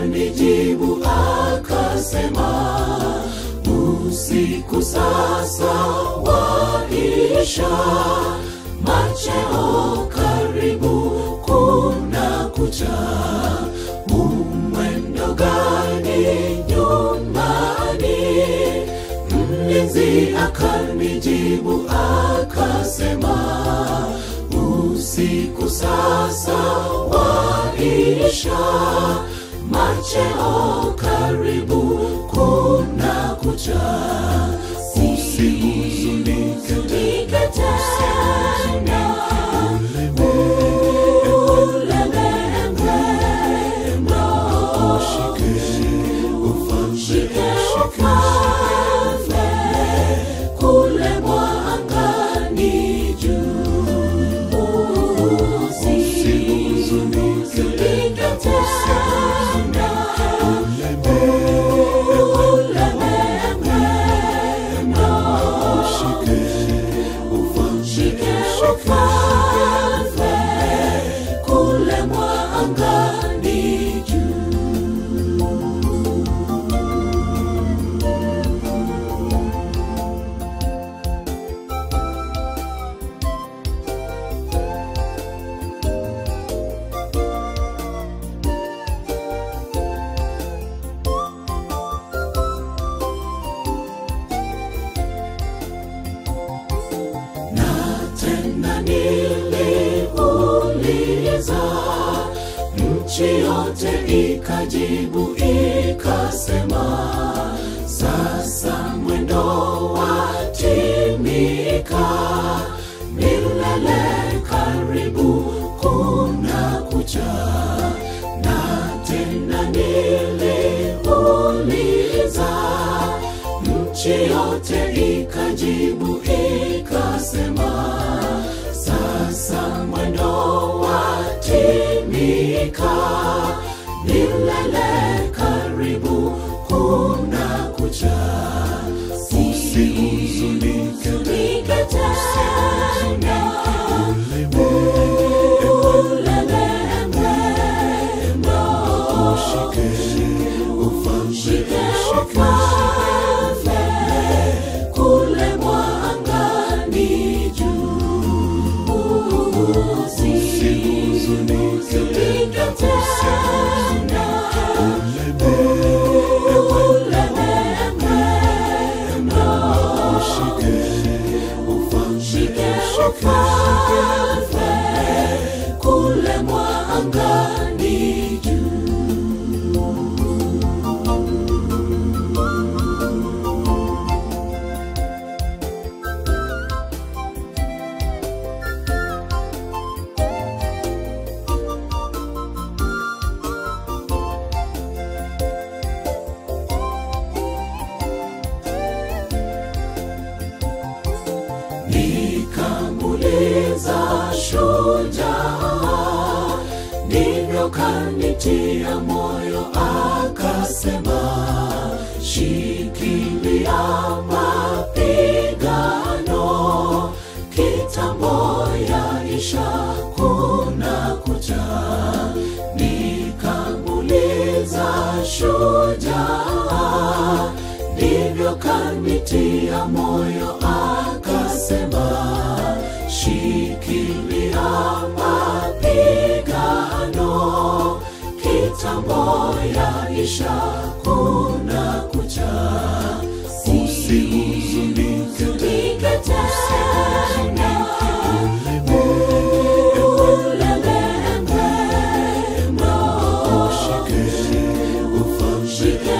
akanijibu akasema, usiku sasa waisha, macheo karibu kuna kucha. Umwendo gani nyumbani? Mlinzi akanijibu akasema, usiku sasa waisha, macheo karibu kuna kucha. Usihuzunike tena, ulemewe ushike ufalme kule mwangani juu. Usihuzunike tena, ulemewe ushike ufalme kule mwangani juu. na tena niliuliza, nchi yote ikajibu ikasema, sasa mwendo watimika, milele karibu kuna kucha. Na tena niliuliza, nchi yote ikajibu ikasema, sasa mwendo watimika, milele karibu kuna kucha. Usihuzunike tena, ulemewe ushike ufalme kule mwangani juu. Usihuzunike tena, ulemewe ushike ufalme kule mwangani juu. nikamuliza shujaa, ndivyo kanitia moyo, akasema, shikilia mapigano, kitambo yaisha, kuna kucha. Nikamuliza shujaa, ndivyo kanitia moyo, akasema, shikilia mapigano, kitambo yaisha, kuna kucha. Usihuzunike tena, ulemewe ushike ufalme